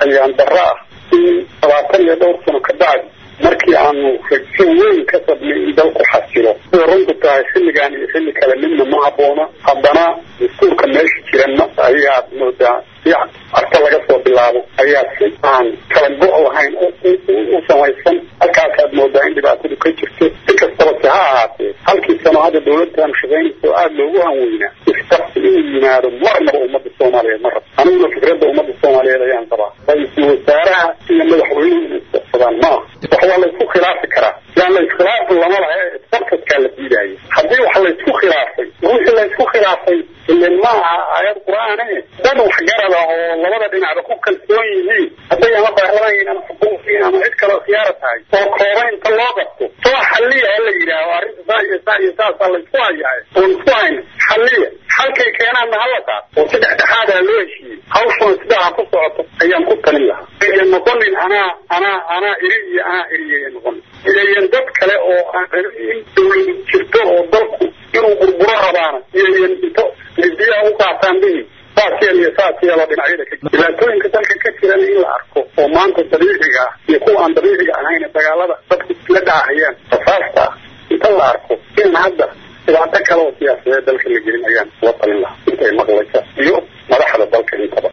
ayaan darro ah in labaatan iyo dhowr sano ka bacdi markii aanu rajo weyn ka sabnay in dalku xasilo sida runtu tahay xilligan iyo xilli kale midna ma habboona haddana dastuurka meesha jiran ayaad moodaa fiican arka laga soo bilaabo ayaa si aan kala go' lahayn u samaysan halkaasaad moodaa in dhibaatadu ka jirto si kastaba se ha ahaatee halkii sano hadda dawladdan shaqaynayso aada loogu hanweynaa isqabsi inuu yimaado marnaba ummadda soomaaliyeed ma rab aniguna fikradda ummadda soomaaliyeed ayaan qabaa ra-iisul wasaaraha iyo madaxweynuhu inay isqabsadaan maaha wax waa laysku khilaafi karaa yaan la iskhilaafi lama laha ee isqabsadkaa la diidaayo haddii wax laysku khilaafay wixii laysku khilaafay ilen ma aha aayad qur-aane dad waxgarada oo labada dhinacba ku kalsoon yihiin hadday ama baarlamaan ama xukuumkiin ama cid kaleo khiyaara tahay oo kooba inta loo qabto soo xalliya ha la yidhaaho arrinta saa iyo saa iyo saasaa laysku hayahay oon isku hayn xalliya halkay keenaanna hala taas oo si dhexdhexaadaa loo heshiiyey hawshuna sidaa ku socoto ayaan ku talin lahaa iyan noqonin anaa anaa anaa iri iyo anaa iriya noqonin iyayan dad kale oo aan in dawladu jirto oo dalku inuu burburo rabaana iyayan into midiyaa u qaataan bihi saas yeel iyo saas yeelo dhinacyada ka jira dhibaatooyinka dalka ka jirana in la arko oo maanta dabiiciga ah iyo kuwa aan dabiiciga ahayn dagaalada dadku la dhaahayaan rasaasta ah inta la arko in hadda dhibaato kale oo siyaasadeed dalka la gelin ayaan la talin lahaa intay maqlaysa iyo madaxda dalka intaba